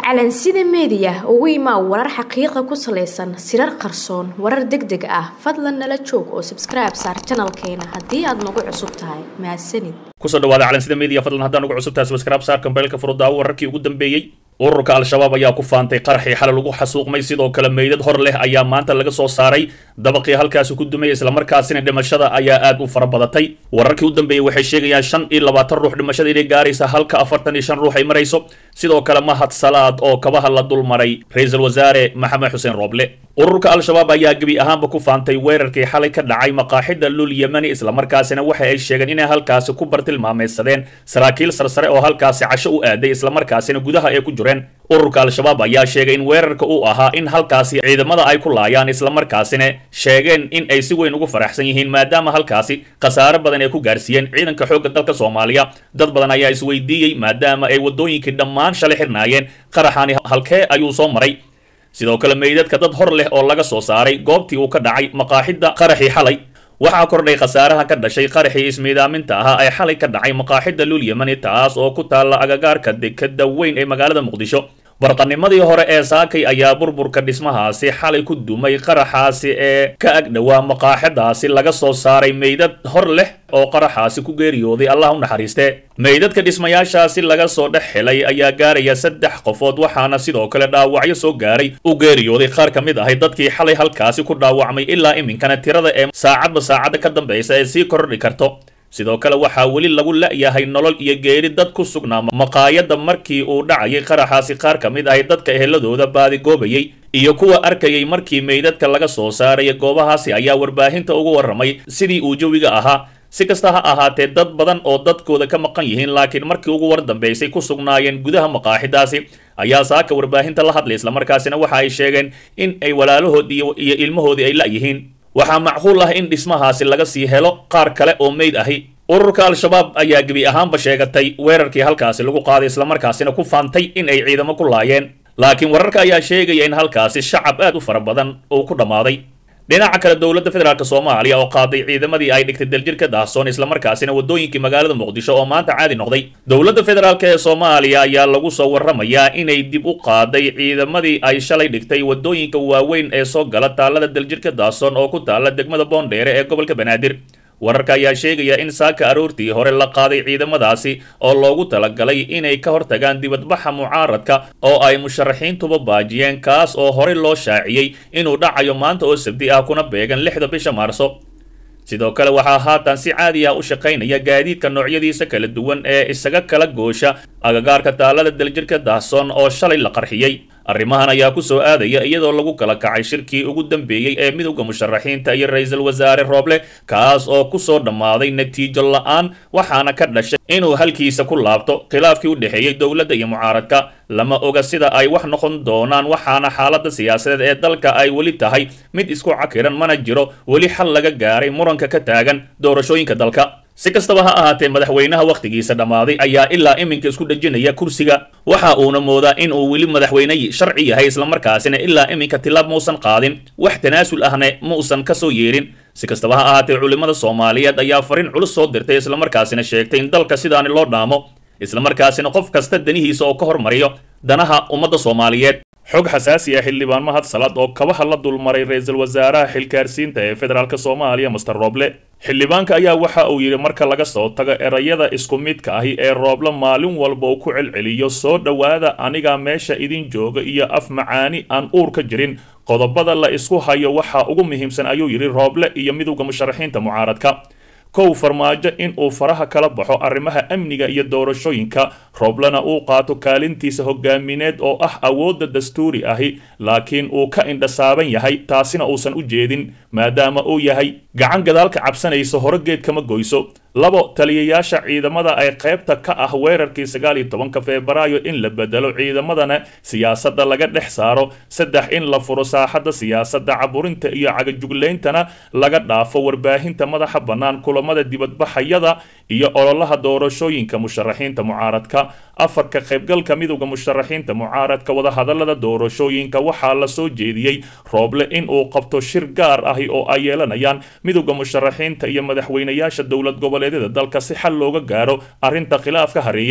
calansida meediya ugu imaa warar xaqiiqa ku salaysan sirar qarsoon warar deg deg ah fadlan nala joog oo sabskribe saar janalkeena haddii aad nagu cusub tahay mahadsanid kusoo dhawaada calansida media fadlan haddaan ugu cusub tahay subscribe saar kambeelka furudaawo wararkii ugu dambeeyey ururka al-shabaab ayaa ku faantay qaraxii xalay lagu xasuuqmay sidoo kale meydad hor leh ayaa maanta laga soo saaray dabaqii halkaasi ku dumay islamarkaasina dhimashada ayaa aad u fara badatay wararkii u dambeeyey waxay sheegayaan shan iyo labaatan ruux dhimashada inay gaaraysa halka afartan iyo shan ruux ay marayso sidoo kale mahad salaad oo kabaha la dul maray ra-iisul wasaare maxamed xuseen rooble ururka al-shabaab ayaa gebi ahaanba ku faantay weerarkii xalay ka dhacay maqaaxida lul yemani islamarkaasina waxa ay sheegeen inay halkaasi ku bartilmaameysadeen saraakiil sarsare oo halkaasi casho u aaday islamarkaasina gudaha ay ku jireen ururka al-shabaab ayaa sheegay in weerarka uu ahaa in halkaasi ciidamada ay ku laayaan islamarkaasina sheegeen in ay si weyn ugu faraxsan yihiin maadaama halkaasi khasaare badan ay ku gaarsiiyeen ciidanka xoogga dalka soomaaliya dad badan ayaa isweydiiyey maadaama ay waddooyinkii dhammaan shalay xirnaayeen qaraxani halkee ayuu soo maray sidoo kale meydadka dad hor leh oo laga soo saaray goobtii uu ka dhacay maqaaxidda qaraxii xalay waxaa kordhay khasaaraha ka dhashay qaraxii ismiidaaminta ahaa ee xalay ka dhacay maqaaxidda lul yemani taas oo ku taalla agagaarka dekada weyn ee magaalada muqdisho barqanimadii hore ee saakay ayaa burburka dhismahaasi xalay ku dumay qaraxaasi ee ka agdhowaa maqaaxidaasi laga soo saaray meydad hor leh oo qaraxaasi ku geeriyooday allah u naxariiste meydadka dhismayaashaasi laga soo dhex helay ayaa gaaraya saddex qofood waxaana sidoo kale dhaawacyo soo gaaray u geeriyooday qaar ka mid ahay dadkii xalay halkaasi ku dhaawacmay ilaa iminkana tirada ee saacadba saacadda ka dambaysa ee sii kordhi karto sidoo kale waxaa weli lagu la'yahay nolol iyo geeri dad ku sugnaa maqaayadda markii uu dhacayay qaraxaasi qaar ka mid ahay dadka eheladooda baadigoobayay iyo kuwa arkayay markii meydadka laga soo saaraya goobahaasi ayaa warbaahinta ugu warramay sidii uu jawiga ahaa si kasta ha ahaatee dad badan oo dadkooda ka maqan yihiin laakiin markii ugu war dambaysay ku sugnaayeen gudaha maqaaxidaasi ayaa saaka warbaahinta la hadlay islamarkaasina waxa ay sheegeen in ay walaalahood iyo ilmahoodii ay la'yihiin waxaa macquul ah in dhismahaasi laga sii helo qaar kale oo meyd ahi ururka al-shabaab ayaa gebi ahaanba sheegatay weerarkii halkaasi lagu qaaday islamarkaasina ku faantay in ay ciidamo ku laayeen laakiin wararka ayaa sheegaya in halkaasi shacab aad u fara badan uu ku dhammaaday dhinaca kale dowladda federaalk soomaaliya oo qaaday ciidamadii ay dhigtay daljirka daahsoon islamarkaasina waddooyinkii magaalada muqdisho oo maanta caadi noqday dowladda federaalk ee soomaaliya ayaa lagu soo warramayaa inay dib u qaaday ciidamadii ay shalay dhigtay waddooyinka waaweyn ee soo gala taallada daljirka daahsoon oo ku taalla degmada boondheere ee gobolka banaadir wararka ayaa sheegaya in saaka aroortii hore la qaaday ciidamadaasi oo loogu talagalay inay ka hortagaan dibadbaxa mucaaradka oo ay musharaxiintuba baajiyeen kaas oo horey loo shaaciyey inuu dhacayo maanta oo sabdi ah kuna beegan lixda bisha maarso sidoo kale waxaa haatan si caadi ah u shaqaynaya gaadiidka noocyadiisa kala duwan ee isaga kala goosha agagaarka taalada daljirka daahsoon oo shalay la qarxiyey arrimahan ayaa ku soo aadaya iyadoo lagu kala kacay shirkii ugu dambeeyey ee midowda musharaxiinta iyo ra-iisul wasaare rooble kaas oo ku soo dhammaaday natiijo la-aan waxaana ka dhashay inuu halkiisa ku laabto khilaafkii u dhexeeyey dowladda iyo mucaaradka lama oga sida ay wax noqon doonaan waxaana xaaladda siyaasadeed ee dalka ay weli tahay mid isku cakiran mana jiro weli xal laga gaaray muranka ka taagan doorashooyinka dalka si kastaba ha ahaatee madaxweynaha wakhtigiisa dhammaaday ayaa ilaa iminka isku dhejinaya kursiga waxa uuna moodaa in uu weli madaxweyne sharci yahay islamarkaasina ilaa iminka tilaab mausan qaadin wax tanaasul ahne mausan ka soo yeelin si kastaba ha ahaatee culimmada soomaaliyeed ayaa fariin culus soo dirtay islamarkaasina sheegtay in dalka sidaani loo dhaamo islamarkaasina qof kasta danihiisa oo ka hormariyo danaha ummadda soomaaliyeed xog xasaasi ah xildhibaan mahad salaad oo kabaha la dulmaray ra-iisul wasaaraha xilkaarsiinta ee federaalk soomaaliya master rooble xildhibaanka ayaa waxa uu yidhi marka laga soo tago erayada isku midka ahi ee rooble maalin walba uu ku celceliyo soo dhowaada aniga meesha idin jooga iyo af macaani aan uur ka jirin qodobada la isku hayo waxaa ugu muhiimsan ayuu yidhi rooble iyo midowda musharaxiinta mucaaradka kow farmaajo in uu faraha kala baxo arrimaha amniga iyo doorashooyinka rooblena uu qaato kaalintiisa hogaamineed oo ah awoodda dastuuri ahi laakiin uu ka indhasaaban yahay taasina uusan u jeedin maadaama uu yahay gacan gadaalka cabsanaysa hore geed kama goyso labo taliyayaasha ciidamada ay qaybta ka ah weerarkii sagaal iyo tobanka febraayo in la bedelo ciidamadana siyaasadda laga dhex saaro saddex in la furo saaxadda siyaasadda caburinta iyo cagajuglayntana laga dhaafo warbaahinta madaxa bannaan kulamada dibadbaxayada iyo ololaha doorashooyinka musharaxiinta mucaaradka afarka qaybgalka midowda musharaxiinta mucaaradka wadahadalada doorashooyinka waxaa la soo jeediyey rooble in uu qabto shir gaar ahi oo ay yeelanayaan midowda musharaxiinta iyo madaxweynayaasha dowlad goboleedyada dalka si xal looga gaaro arrinta khilaaf ka hareeyey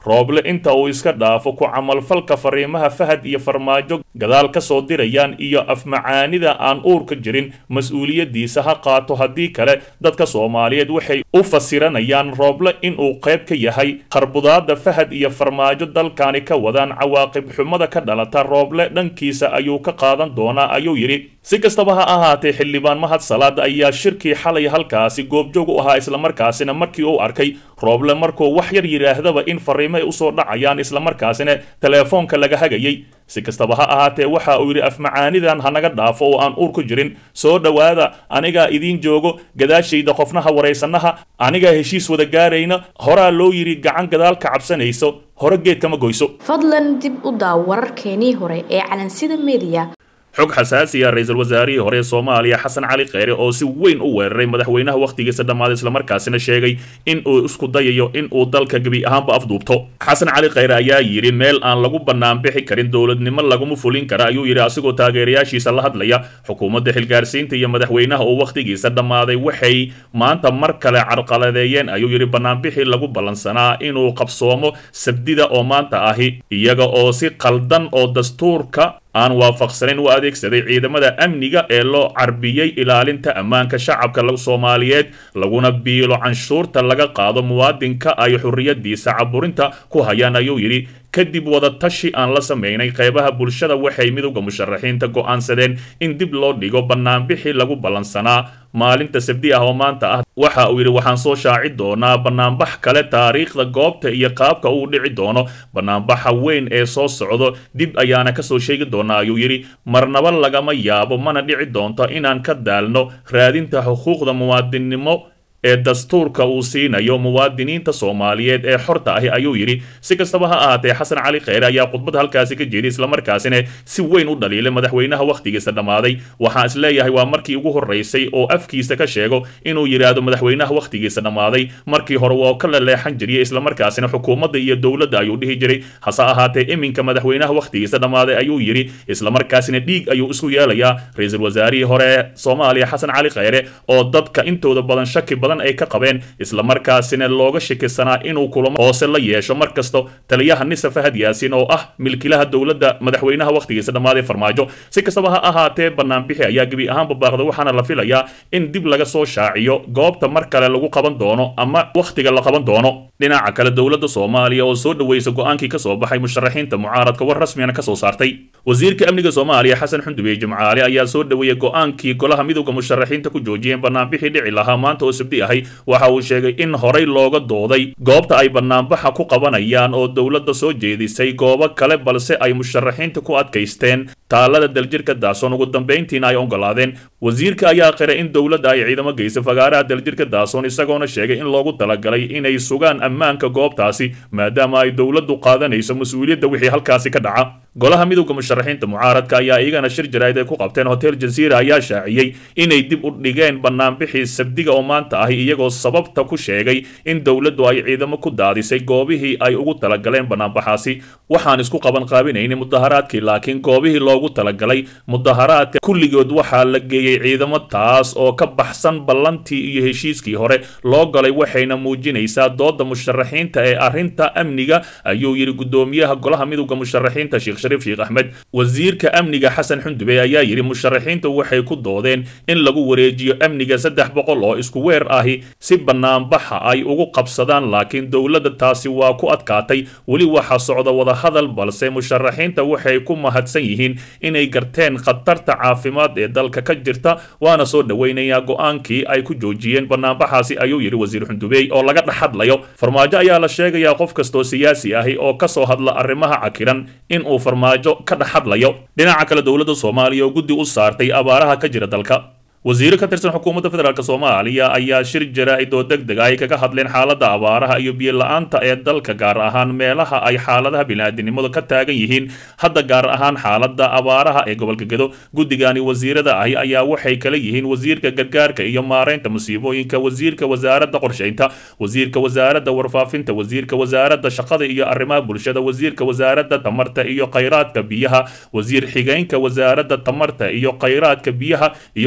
rooble inta uu iska dhaafo ku camalfalka fariimaha fahad iyo farmaajo gadaal ka soo dirayaan iyo afmacaanida aan uurka jirin mas-uuliyaddiisa ha qaato haddii kale dadka soomaaliyeed waxay u fasiranayaan rooble inuu qayb ka yahay qarbudaada fahad iyo farmaajo dalkani ka wadaan cawaaqib xumada ka dhalata rooble dhankiisa ayuu ka qaadan doonaa ayuu yidhi si kastaba ha ahaatee xildhibaan mahad salaad ayaa shirkii xalay halkaasi goobjoog u ahaa islamarkaasina markii uu arkay rooble markuu wax yar yidhaahdaba in fariimo ay usoo dhacayaan islamarkaasina teleefoonka laga hagayay si kastaba ha ahaatee waxa uu yidhi afmacaanidan hanaga dhaafo oo aan uur ku jirin soo dhowaada anigaa idiin joogo gadaashayda qofnaha waraysanaha anigaa heshiis wada gaarayna horaa loo yidhi gacan gadaal ka cabsanayso hore geed kama goyso fadlan dib u daaw wararkeenii hore ee calansida mediya xog xasaasiya ra-iisul wasaarihii hore ee soomaaliya xasan cali kheyre oo si weyn u weeraray madaxweynaha wakhtigiisa dhammaaday islamarkaasina sheegay in uu isku dayayo in uu dalka gebi ahaanba afduubto xasan cali kheyre ayaa yidhi meel aan lagu banaanbixi karin dowladnimo laguma fulin kara ayuu yidhi asigoo taageerayaashiisa la hadlaya xukuumadda xilgaarsiinta iyo madaxweynaha oo wakhtigiisa dhammaaday waxay maanta mar kale carqaladeeyeen ayuu yidhi banaanbixii lagu ballansanaa inuu qabsoomo sabdida oo maanta ahi iyaga oo si qaldan oo dastuurka aan waafaqsanayn u adeegsaday ciidamada amniga ee loo carbiyey ilaalinta ammaanka shacabka soomaaliyeed laguna biilo canshuurta laga qaado muwaadinka ay xurriyadiisa caburinta ku hayaan ayuu yidhi kadib wadatashi aan la samaynay qeybaha bulshada waxay midowda musharaxiinta go'aansadeen in dib loo dhigo banaanbixii lagu ballansanaa maalinta sabdi ah oo maanta ah waxa uu yidhi waxaan soo shaaci doonaa banaanbax kale taariikhda goobta iyo qaabka uu dhici doono banaanbaxa weyn ee soo socdo dib ayaana kasoo sheegi doonaa ayuu yidhi marnaba lagama yaabo mana dhici doonto inaan ka daalno raadinta xuquuqda muwaadinnimo ee dastuurka uu siinayo muwaadiniinta soomaaliyeed ee xorta ahi ayuu yidhi si kastaba ha ahaatee xasan cali kheyre ayaa khudbad halkaasi ka jeeday islamarkaasina si weyn u dhaliilay madaxweynaha wakhtigiisa dhammaaday waxaan is leeyahay waa markii ugu horraysay oo afkiisa ka sheego inuu yidhaahdo madaxweynaha wakhtigiisa dhammaaday markii hore waa ka laleexan jiriyay islamarkaasina xukuumadda iyo dowladda ayuu dhihi jiray hase ahaatee iminka madaxweynaha wakhtigiisa dhammaaday ayuu yidhi islamarkaasina dhiig ayuu isku yeelayaa ra-iisul wasaarihii hore ee soomaaliya xasan cali kheyre oo dadka intooda badan shaki badan ay ka qabeen islamarkaasina looga shakisanaa inuu kulamo hoose la yeesho mar kasto taliyaha nisa fahad yaasin oo ah milkilaha dowladda madaxweynaha wakhtigiisa dhammaaday farmaajo si kastaba ha ahaatee banaanbixi ayaa gebi ahaanba baaqday waxaana la filayaa in dib laga soo shaaciyo goobta mar kale lagu qaban doono ama wakhtiga la qaban doono dhinaca kale dowladda soomaaliya oo soo dhaweysa go-aankii ka soo baxay musharaxiinta mucaaradka war rasmiyana ka soo saartay wasiirka amniga soomaaliya xasan xundubiye jimcaale ayaa soo dhaweeyey go-aankii golaha midowda musharaxiinta ku joojiyeen banaanbixii dhici lahaa maanta oo sabdi ahay waxa uu sheegay in horay looga dooday goobta ay banaanbaxa ku qabanayaan oo dowladda soo jeedisay goobo kale balse ay musharaxiinta ku adkaysteen taalada daljirka daasoon ugu dambayntiina ay ogolaadeen wasiirka ayaa qiray in dowladda ay ciidamo geysa fagaaraha daljirka daasoon isagoona sheegay in loogu talagalay inay sugaan ammaanka goobtaasi maadaama ay dowladdu qaadanayso mas-uuliyadda wixii halkaasi ka dhaca golaha midowda musharaxiinta mucaaradka ayaa iyagana shir jaraa'id ay ku qabteen hotel jaziira ayaa shaaciyey inay dib u dhigeen banaanbixii sabdiga oo maanta ahi iyagoo sababta ku sheegay in dowladdu ay ciidamo ku daadisay goobihii ay ugu talagaleen banaanbaxaasi waxaan isku qaban qaabinayni mudaharaadkii laakiin goobihii loogu talagalay mudaharaadka kulligood waxaa la geeyey ciidamo taas oo ka baxsan ballantii iyo heshiiskii hore loo galay waxayna muujinaysaa dooda musharaxiinta ee arrinta amniga ayuu yidhi gudoomiyaha golaha midowda musharaxiinta sheekh shariif sheekh axmed wasiirka amniga xasan xundube ayaa yidhi musharaxiintu waxay ku doodeen in lagu wareejiyo amniga saddex boqol oo isku weer ahi si banaanbaxa ay ugu qabsadaan laakiin dowladda taasi waa ku adkaatay weli waxaa socda wadahadal balse musharaxiinta waxay ku mahadsan yihiin inay garteen khatarta caafimaad ee dalka ka jirta waana soo dhoweynayaa go-aankii ay ku joojiyeen banaanbaxaasi ayuu yidhi wasiir xundubey oo laga dhex hadlayo farmaajo ayaa la sheegayaa qof kastoo siyaasi ahi oo ka soo hadla arrimaha cakiran in uu farmaajo ka dhex hadlayo dhinaca kale dowladda soomaaliya oo guddi u saartay abaaraha ka jira dalka wasiiro ka tirsan xukuumadda federaalk soomaaliya ayaa shir jaraa'id oo deg deg ay kaga hadleen xaaladda abaaraha iyo biyo-la-aanta ee dalka gaar ahaan meelaha ay xaaladaha bini'aadinimadu ka taagan yihiin hadda gaar ahaan xaaladda abaaraha ee gobolka gedo guddigani wasiirada ahi ayaa waxay kala yihiin wasiirka gargaarka iyo maareynta musiibooyinka wasiirka wasaaradda qorshaynta wasiirka wasaaradda warfaafinta wasiirka wasaaradda shaqada iyo arrimaha bulshada wasiirka wasaaradda tamarta iyo khayraadka biyaha wasiir xigeenka wasaaradda tamarta iyo khayraadka biyaha iyo wasiirka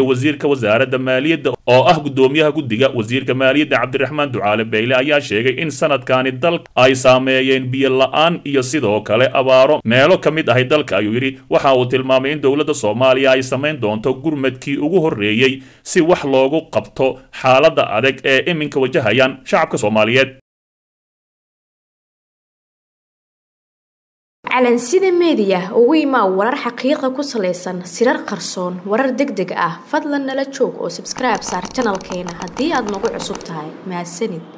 ku-xigeenka wasaaradda maaliyadda oo ah guddoomiyaha guddiga wasiirka maaliyadda cabdiraxmaan ducaale beyle ayaa sheegay in sanadkani dalka ay saameeyeen biyo la-aan iyo sidoo kale abaaro meelo ka mid ahay dalka ayuu yidhi waxa uu tilmaamay in dowladda soomaaliya ay samayn doonto gurmadkii ugu horreeyey si wax loogu qabto xaaladda adag ee iminka wajahayaan shacabka soomaaliyeed calansida meediya ugu imaa warar xaqiiqa ku salaysan sirar qarsoon warar deg deg ah fadlan nala joog oo sabskribe saar janalkeena haddii aad nagu cusub tahay mahadsanid